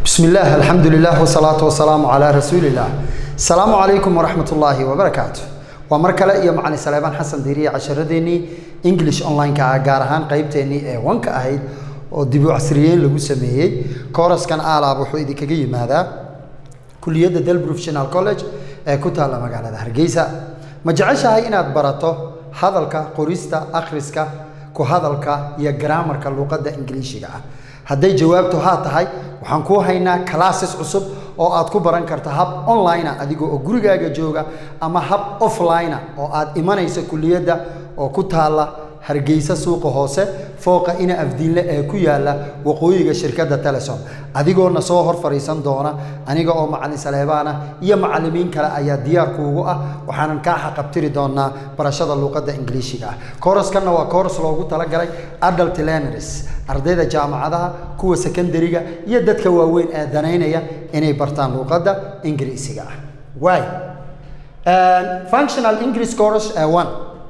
بسم الله الحمد لله والصلاة والسلام على رسول الله السلام عليكم ورحمة الله وبركاته ومركلة يا معلم سليمان حسن ديري عشرديني انجلش اونلاين كا غارهان قيبتيني ee wanka ahayd oo dib u casriyeyn lagu sameeyey kooraskan aalaab wuxuu idinkaga yimaadaa kuliyadda del professional college ee ku taalla magaalada hargeysa ma jeceshahay inaad barato hadalka qorista akhriska ku hadalka iyo garaamarka luuqadda ingiliishiga ah hadday jawaabtu haa tahay waxaan kuu haynaa classes cusub oo aad ku baran karta hab online ah adiga oo gurigaaga jooga ama hab offline ah oo aad imanaysa kuliyadda oo ku taalla hargeysa suuqa hoose fooqa ina afdiinle ee ku yaala waqooyiga shirkadda telesom adigoona soo hor fadhiisan doona aniga oo macalin saleebaana iyo macalimiin kale ayaa diyaar kuugu ah waxaanan kaa xaqabtiri doonaa barashada luuqadda ingiliishiga ah kooraskanna waa kooras loogu talagalay adult learners ardayda jaamacadaha kuwa secondariga iyo dadka waaweyn ee danaynaya inay bartaan luuqadda ingiriisiga ah waay functional english course ee one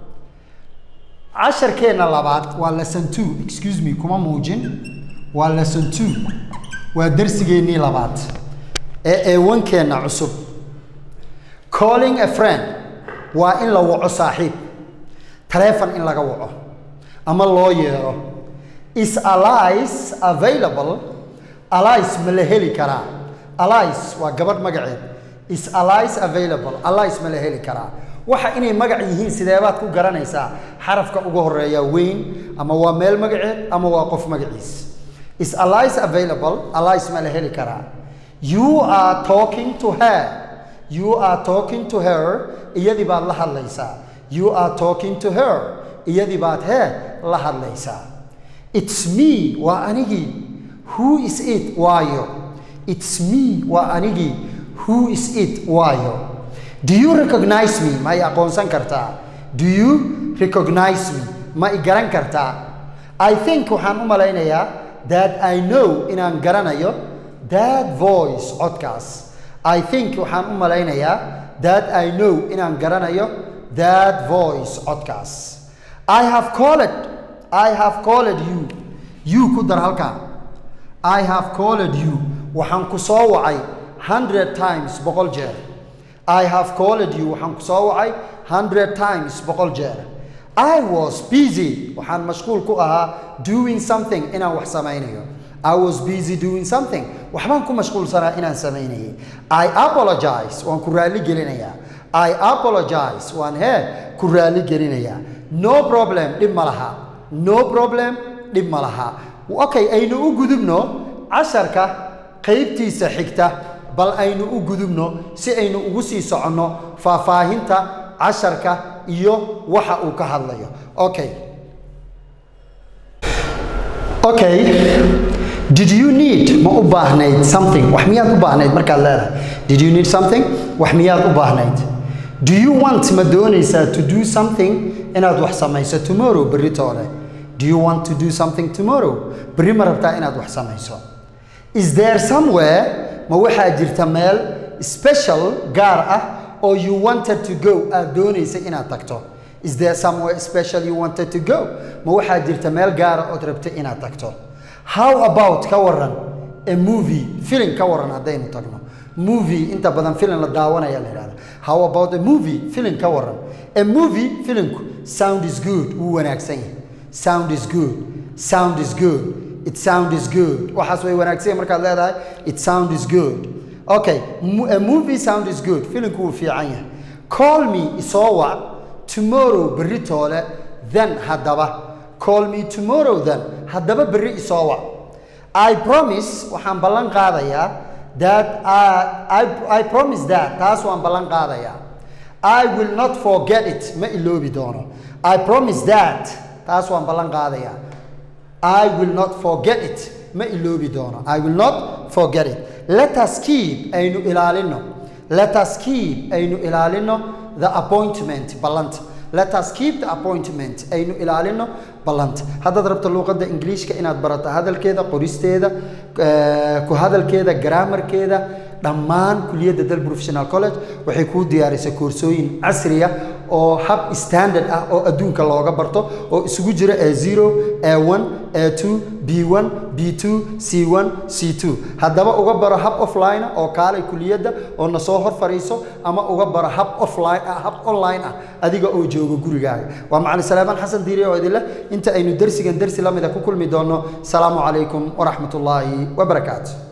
casharkeenna labaad waa lesson two excuse me kuma muujin waa lesson two waa darsigeennii labaad ee eewankeenna cusub calling a friend waa in la waco saaxiib taleefon in laga waco ama loo yeero is allice available allice ma la heli karaa allice waa gabadh magaceed is allice available allice ma la heli karaa waxa inay magac yihiin sideebaad ku garanaysaa xarafka ugu horeeya weyn ama waa meel magaceed ama waa qof magaciis is allice available allice ma la heli karaa you are talking to her you are talking to her iyadii baad la hadlaysaa you are talking to her iyadii baad he la hadlaysaa it's me waa anigii who is it waayo it's me waa anigii who is it waayo do you recognize me ma i aqoonsan kartaa do you recognize me ma i garan kartaa i think waxaan u malaynayaa that i know inaan garanayo that voice codkaas i think waxaan u malaynayaa that i know inaan garanayo that voice codkaas i have called i have called you you ku dar halkaa i have called you waxaan ku soo wacay hundred times boqol jeer I have called you waxaan ku soo wacay hundred times boqol jeer I was busy waxaan mashquul ku ahaa doing something inaan wax samaynayo I was busy doing something waxbaan ku mashquulsanaa inaan samaynayay I apologize waan ku raali gelinayaa I apologize waan hee ku raali gelinayaa no problem dhib ma laha no problem dhib ma laha okay aynu u gudubno casharka qaybtiisa xigta bal aynu u gudubno si aynu ugu sii soconno faahfaahinta casharka iyo waxa uu ka hadlayo okay okay did you need ma u baahnayd something wax miyaad u baahnayd markaad leedahay did you need something wax miyaad u baahnayd do you want ma doonaysaa to do something inaad wax samayso tomorrow berri toole do you want to do something tomorrow berri ma rabtaa inaad wax samayso is there somewhere ma waxaa jirta meel special gaar ah oo you wanted to go aad doonaysa inaad tagto is there somewhere special you wanted to go ma waxaa jirta meel gaara ood rabta inaad tagto how about ka waran a movie filim ka waran haddaynu tagno movie inta badan filim la daawanaya la yidhahda how about a movie filim ka waran a movie filimku sound is good wuu wanaagsan yahay sound is good sound is good it sound is good waxaas way wanaagsan markaad leedahay it sound is good okay a movie sound is good filimku wuu fiican yahay call me isoo wac tomorrow berri toole then haddaba call me tomorrow then haddaba berri isoo wac i promise waxaan ballan qaadayaa that I, I, I promise that taas waan ballan qaadayaa I will not forget it ma iloobi doono I promise that taas waan ballan qaadayaa I will not forget it ma iloobi doono I will not forget it let us keep aynu ilaalino let us keep aynu ilaalino the appointment ballanta let us keep the appointment aynu ilaalino ballanta haddaad rabto luuqadda ingiliishka inaad barato hadalkeeda qoristeeda ku hadalkeeda garaamarkeeda dhammaan kuliyadda dal professional college waxay kuu diyaarisay koorsooyin casriya oo hab standard ah oo adduunka looga barto oo isugu jira a zero a one a two b one b two c one c two haddaba uga baro hab offline oo kaalay kuliyadda oo na soo hor fariiso ama uga baro hab offline ah hab online ah adiga oo jooga gurigaaga waa macalin salaamaan xasan diiri oo idin leh inta aynu dersigan dersi la mida ku kulmi doono salaamu calaykum waraxmat ullaahi wabarakaatu